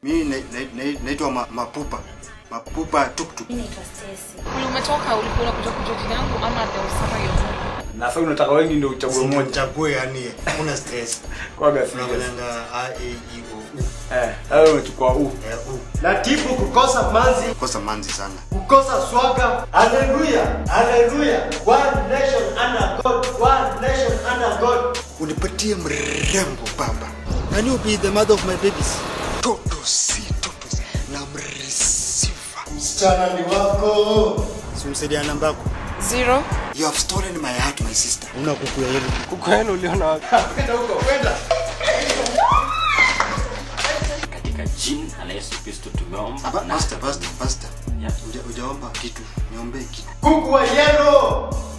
Mimi na- na- na- naitwa ma, Mapupa. Mapupa tuktuk. Mimi naitwa Stacy. Uli umetoka ulikuwa unakuja kujua jina yangu ama there was somebody else? Na sasa unataka wengi ndio uchague mmoja. Chague yani una stress. Kwa serious. Unafanyanga A E I O U. Eh, wewe umechukua u. Eh, U. Latifu kukosa manzi, Kosa manzi sana. kukosa swaga. Haleluya, haleluya. One nation under God, one nation under God. Unipatie mrembo baba. Can you be the mother of my babies? Toto si toto si. na mresiva. Msichana ni wako. Simsaidia namba yako. Zero. You have stolen my heart my sister. Una kuku ya yellow. Kuku yenu uliona wapi? Kwenda huko, kwenda. katika jina la Yesu Kristo tumeomba Aba, na pastor, pastor, pastor. Yeah. Uja, ujaomba kitu. Niombe kitu. Kuku wa yellow.